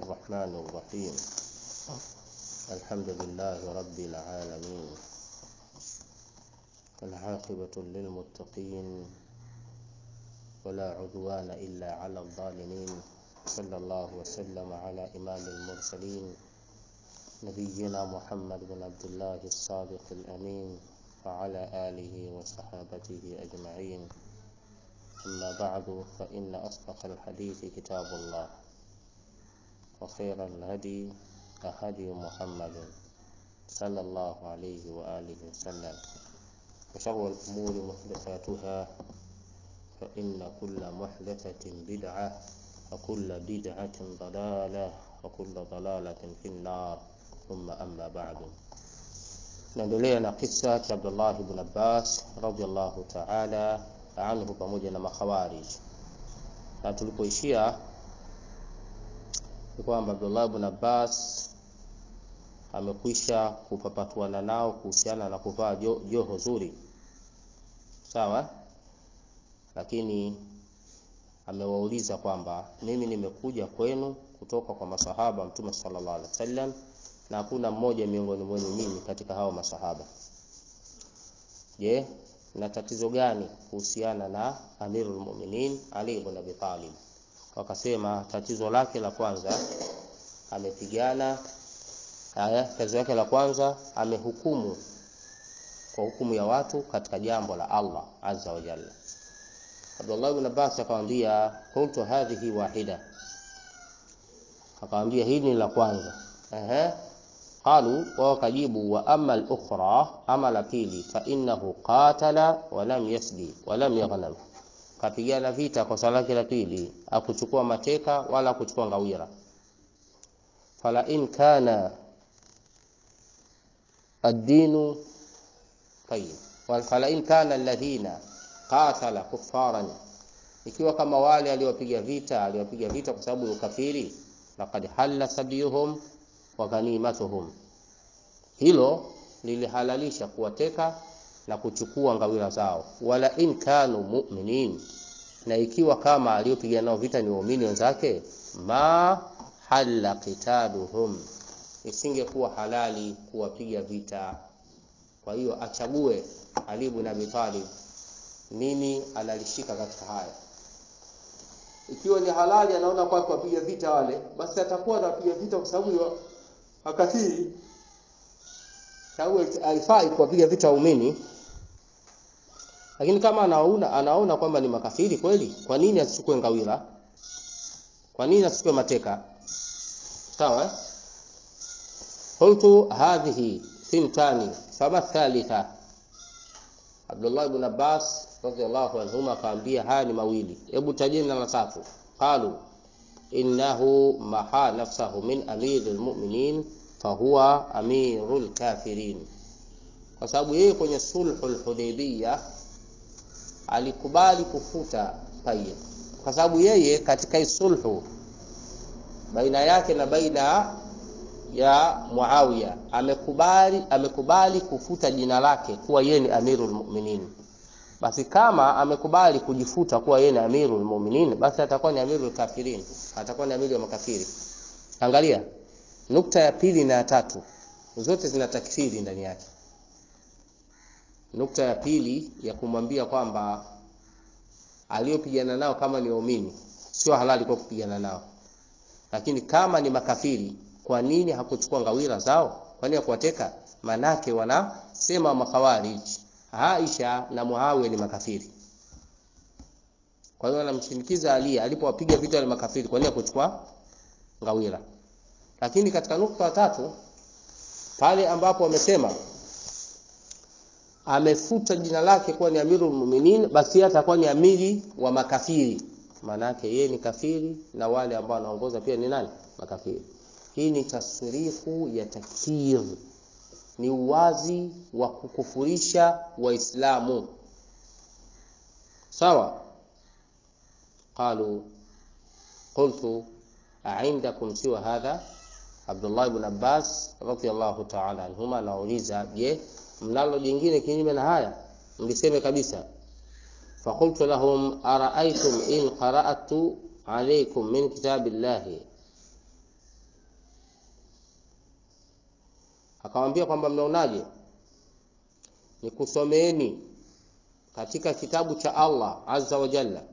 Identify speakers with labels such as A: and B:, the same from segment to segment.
A: الرحمن الرحيم الحمد لله رب العالمين العاقبة للمتقين ولا عدوان إلا على الظالمين صلى الله وسلم على إمام المرسلين نبينا محمد بن عبد الله الصادق الأمين وعلى آله وصحابته أجمعين أما بعد فإن أصدق الحديث كتاب الله وخير الهدي هدي محمد صلى الله عليه وآله وسلم وشر الأمور محدثاتها فإن كل محدثة بدعة وكل بدعة ضلالة وكل ضلالة في النار ثم أما بعد naendelea na kisa cha Abdullah ibn Abbas radhiallahu ta'ala anhu pamoja na makhawarij na tulipoishia ni kwamba Abdullah ibn Abbas amekwisha kupapatuana nao kuhusiana na kuvaa joho zuri sawa lakini amewauliza kwamba mimi nimekuja kwenu kutoka kwa masahaba mtume sallallahu alaihi wasallam na hakuna mmoja miongoni mwenu mimi katika hao masahaba je na tatizo gani kuhusiana na amirul mu'minin ali ibn abi talib wakasema tatizo lake la kwanza amepigana haya tatizo lake la kwanza amehukumu kwa hukumu ya watu katika jambo la Allah azza wa jalla Abdullah ibn Abbas akamwambia qultu hadhihi wahida akamwambia hili ni la kwanza ehe qalu wa wakajibu wa amma al-ukhra ama la pili fa innahu qatala wa lam yasdi wa lam yaghnam kapigana vita kwa sala lake la pili akuchukua mateka wala kuchukua ngawira fala in kana ad-dinu tayyib wal fala in kana alladhina qatala kuffaran ikiwa kama wale aliowapiga vita aliowapiga vita kwa sababu ya ukafiri laqad halla sabiyuhum wa ghanimatuhum hilo lilihalalisha kuwateka na kuchukua ngawira zao wala in kanu mu'minin na ikiwa kama aliyopiga nao vita ni waumini wenzake ma halla qitaluhum isingekuwa halali kuwapiga vita kwa hiyo achague Ali ibn Abi Talib nini analishika katika haya ikiwa ni halali anaona kwa kuwapiga vita wale basi atakuwa anapiga vita kwa sababu ya akafiri sababu haifai kuwapiga vita waumini lakini kama anaona anaona kwamba ni makafiri kweli kwa nini asichukue ngawira kwa nini asichukue mateka sawa qultu hadhihi thintani fama thalitha Abdullah ibn Abbas radhiallahu anhuma akaambia haya ni mawili hebu tajeni na la tatu qalu innahu maha nafsahu min amiril mu'minin fahuwa amirul kafirin kwa sababu yeye kwenye sulhul hudaybiyah alikubali kufuta tayyib kwa sababu yeye katika sulhu baina yake na baina ya Muawiya amekubali amekubali kufuta jina lake kuwa yeye ni amirul mu'minin basi kama amekubali kujifuta kuwa yeye ni amirul mu'minin basi atakuwa ni amirul kafirin atakuwa ni amiri wa makafiri angalia nukta ya pili na ya tatu zote zina takfiri ndani yake nukta ya pili ya kumwambia kwamba aliyopigana nao kama ni waumini sio halali kwa kupigana nao lakini kama ni makafiri kwa nini hakuchukua ngawira zao kwa nini hakuwateka manake wanasema makhawarij Aisha na Muawiya ni makafiri kwa hiyo anamshinikiza Ali alipowapiga vita wale makafiri kwa nini hakuchukua ngawira lakini katika nukta ya tatu pale ambapo wamesema amefuta jina lake kuwa ni amirul mu'minin basi atakuwa ni amiri wa makafiri manake yeye ni kafiri na wale ambao wanaongoza pia ni nani makafiri hii ni tasrifu ya takfir ni uwazi wa kukufurisha waislamu sawa qalu qultu a'indakum siwa hadha Abdullah ibn Abbas radhiyallahu ta'ala anhuma anauliza je mnalo jingine kinyume na haya mliseme kabisa فقلت لهم أرأيتم إن قرأت عليكم من كتاب الله akamwambia kwamba mnaonaje nikusomeeni katika kitabu cha Allah azza wa jalla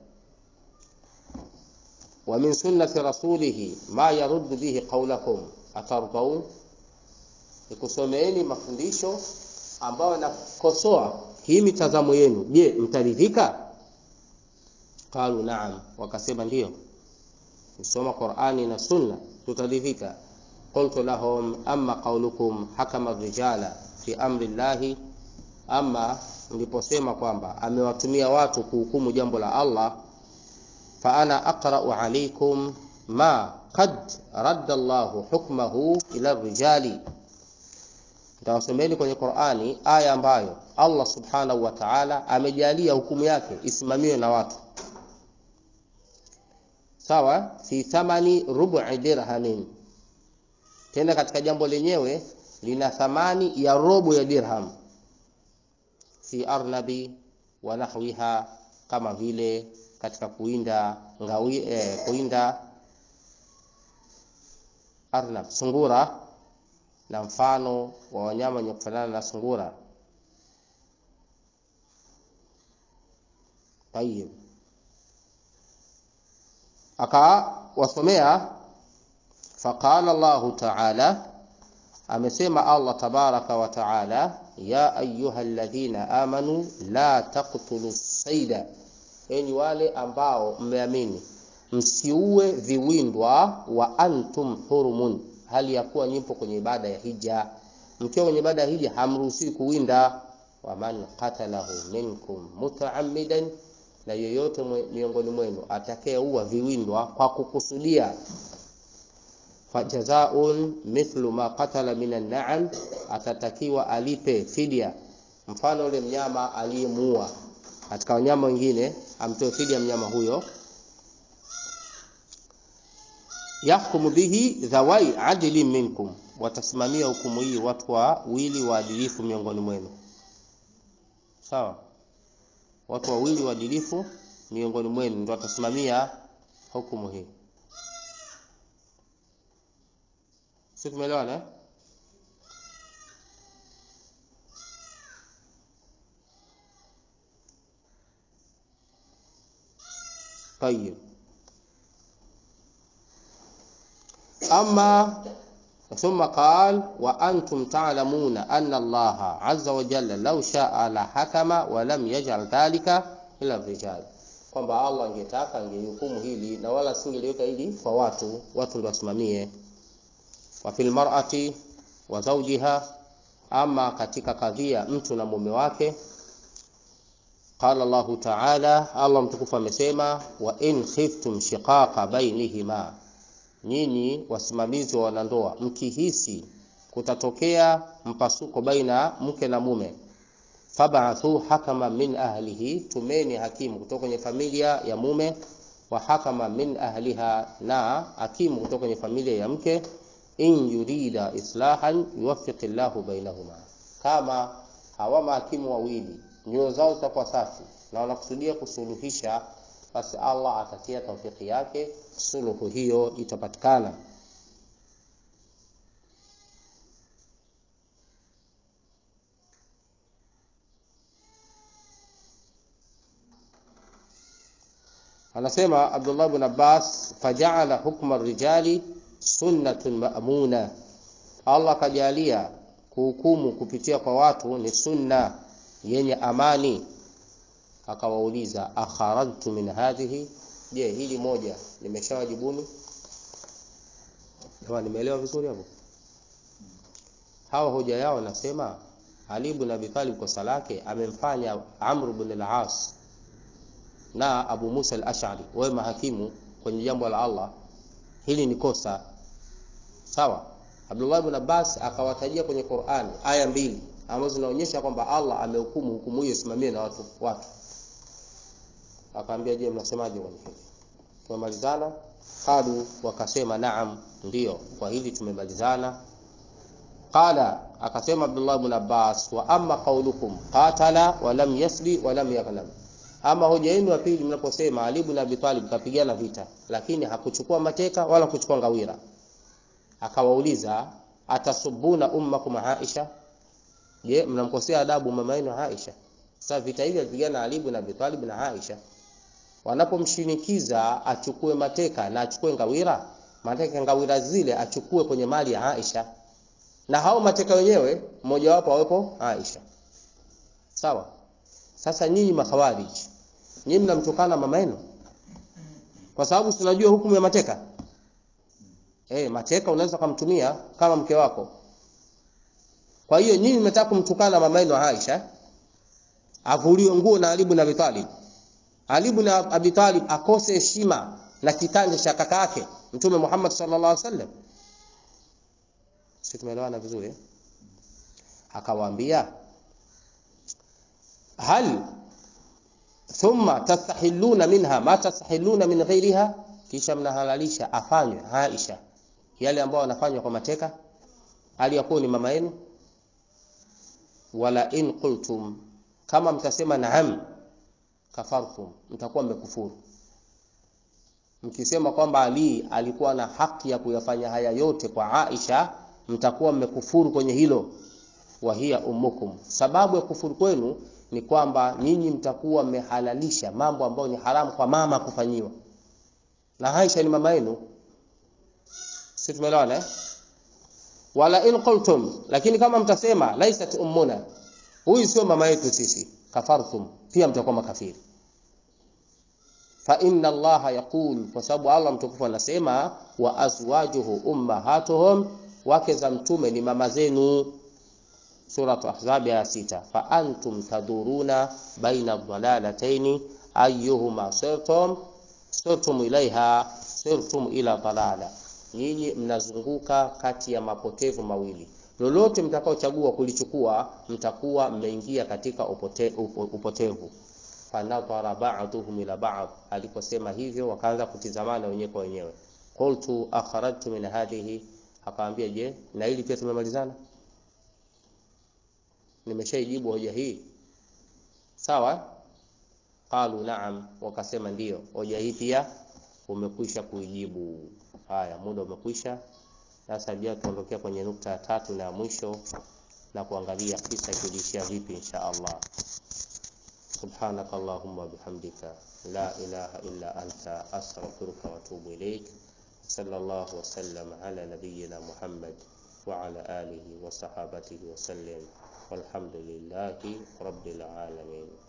A: wa min sunnati rasulihi ma yaruddu bihi qawlakum atardaun nikusomeeni mafundisho ambayo yanakosoa hii mitazamo yenu je mtaridhika qalu naam wakasema ndiyo kusoma qurani na sunna tutaridhika qultu lahum amma qaulukum hakama rijala fi amri llahi ama mliposema kwamba amewatumia watu kuhukumu jambo la allah fa ana aqra'u alaykum ma qad radda llahu hukmahu ila rijali nitawasomeni kwenye qurani aya ambayo allah subhanahu wa taala amejalia hukumu yake isimamiwe na watu sawa fi thamani rubu'i dirhamin tena katika jambo lenyewe lina thamani ya robo ya dirham fi arnabi wa nahwiha kama vile katika kuinda ngawi, eh, kuinda arnab sungura na mfano wa wanyama wenye kufanana na sungura tayib akawasomea faqala llahu taala amesema allah tabaraka wa taala ya ayuha ladhina amanu la taktulu saida enyi wale ambao mmeamini msiue viwindwa wa antum hurumun hali ya kuwa nyimpo kwenye ibada ya hija mkiwa kwenye ibada ya hija hamruhusiwi kuwinda waman qatalahu minkum mutaamidan na yoyote miongoni mwenu atakayeua viwindwa kwa kukusudia fajazaun mithlu ma qatala min an'am atatakiwa alipe fidia mfano ule mnyama aliyemuua katika wanyama wengine amtoe fidia mnyama huyo yahkumu bihi dhawai adli minkum watasimamia hukumu hii watu wawili waadilifu miongoni mwenu sawa watu wawili waadilifu miongoni mwenu ndio watasimamia hukumu hii si tumeelewana eh? طيب أما ثم قال وأنتم تعلمون أن الله عز وجل لو شاء لحكم ولم يجعل ذلك إلى الرجال kwamba Allah angetaka angehukumu hili na wala singeliweka hili kwa watu watu ndio wasimamie wa fil mar'ati wa zawjiha ama katika kadhia mtu na mume wake qala Allahu ta'ala Allah mtukufu amesema wa in khiftum shiqaqa bainihima nyinyi wasimamizi wa wanandoa mkihisi kutatokea mpasuko baina mke na mume fab'athu hakama min ahlihi tumeni hakimu kutoka kwenye familia ya mume wa hakama min ahliha na hakimu kutoka kwenye familia ya mke in yurida islahan yuwaffiq Allahu bainahuma kama hawa mahakimu wawili nyoyo zao zitakuwa safi na wanakusudia kusuluhisha basi Allah atatia taufiki yake suluhu hiyo itapatikana anasema Abdullah ibn Abbas faja'ala hukma rijali sunnatun ma'muna Allah kajalia kuhukumu kupitia kwa watu ni sunna yenye amani akawauliza akharajtu min hadhihi je hili moja nimeshawajibuni jamani nimeelewa vizuri hapo hawa hoja yao nasema Ali ibn Abi Talib kosa lake amemfanya Amr ibn al-As na Abu Musa al-Ash'ari wawe mahakimu kwenye jambo la Allah hili ni kosa sawa Abdullah ibn Abbas akawatajia kwenye Qur'an aya mbili ambazo zinaonyesha kwamba Allah amehukumu hukumu hiyo isimamie na watu watu akaambia je mnasemaje kwenye hili tumemalizana qalu wakasema naam ndio kwa hili tumemalizana qala akasema Abdullah ibn Abbas wa amma qaulukum qatala wa lam yasbi wa lam yaghnam ama hoja yenu ya pili mnaposema Ali ibn Abi Talib kapigana vita lakini hakuchukua mateka wala kuchukua ngawira akawauliza atasubuna ummakum Aisha, je, mnamkosea adabu mama yenu Aisha? Sasa vita hivi alipigana Ali ibn Abi Talib na Aisha, wanapomshinikiza achukue mateka na achukue ngawira, mateka ngawira zile achukue kwenye mali ya Aisha, na hao mateka wenyewe mmoja wapo awepo Aisha. Sawa. Sasa nyinyi makhawarij, nyinyi mnamtukana mama yenu kwa sababu tunajua hukumu ya mateka. Eh, mateka unaweza kumtumia kama mke wako. Kwa hiyo nyinyi mnataka kumtukana mama yenu Aisha, avuliwe nguo na Ali ibn Abi Talib. Ali ibn Abi Talib akose heshima na kitanda cha kaka yake Mtume Muhammad sallallahu alaihi wasallam. Sisi tumeelewana vizuri eh? Akawaambia hal thumma tastahilluna minha ma tastahilluna min ghairiha, kisha mnahalalisha afanywe Aisha yale ambayo wanafanywa kwa mateka, hali ya kuwa ni mama yenu. Wala in qultum, kama mtasema naam, kafartum, mtakuwa mmekufuru. Mkisema kwamba Ali alikuwa na haki ya kuyafanya haya yote kwa Aisha, mtakuwa mmekufuru kwenye hilo. Wa hiya ummukum, sababu ya kufuru kwenu ni kwamba nyinyi mtakuwa mmehalalisha mambo ambayo ni haramu kwa mama kufanyiwa, na Aisha ni mama yenu. Si tumeelewana eh? Wala in qultum, lakini kama mtasema laisat ummuna, huyu sio mama yetu sisi, kafartum, pia mtakuwa makafiri. Fa inna Allaha yaqul, kwa sababu Allah mtukufu anasema wa azwajuhu ummahatuhum, wake za mtume ni mama zenu. Suratu Ahzab ya sita. Fa antum taduruna baina dhalalataini ayyuhuma sirtum sirtum ilaiha sirtum ila dalala, nyinyi mnazunguka kati ya mapotevu mawili, lolote mtakaochagua kulichukua mtakuwa mmeingia katika upote, upo, upotevu. Fanadhara ba'dhum ila ba'd, aliposema hivyo wakaanza kutizamana wenyewe kwa wenyewe. Qultu akhrajtu min hadhihi, akaambia je, na hili pia tumemalizana nimeshaijibu hoja hii sawa. Qalu naam, wakasema ndiyo, hoja hii pia umekwisha kuijibu. Haya, muda umekwisha. Sasa jia tuondokea kwenye nukta ya tatu na ya mwisho na kuangalia kisa kiliishia vipi, insha Allah. Subhanaka Allahumma bihamdika la ilaha illa anta astaghfiruka wa atubu ilaik. Sallallahu wa sallam ala nabiyyina Muhammad wa ala alihi wa sahabatihi wa sallam. Walhamdulillahi rabbil alamin.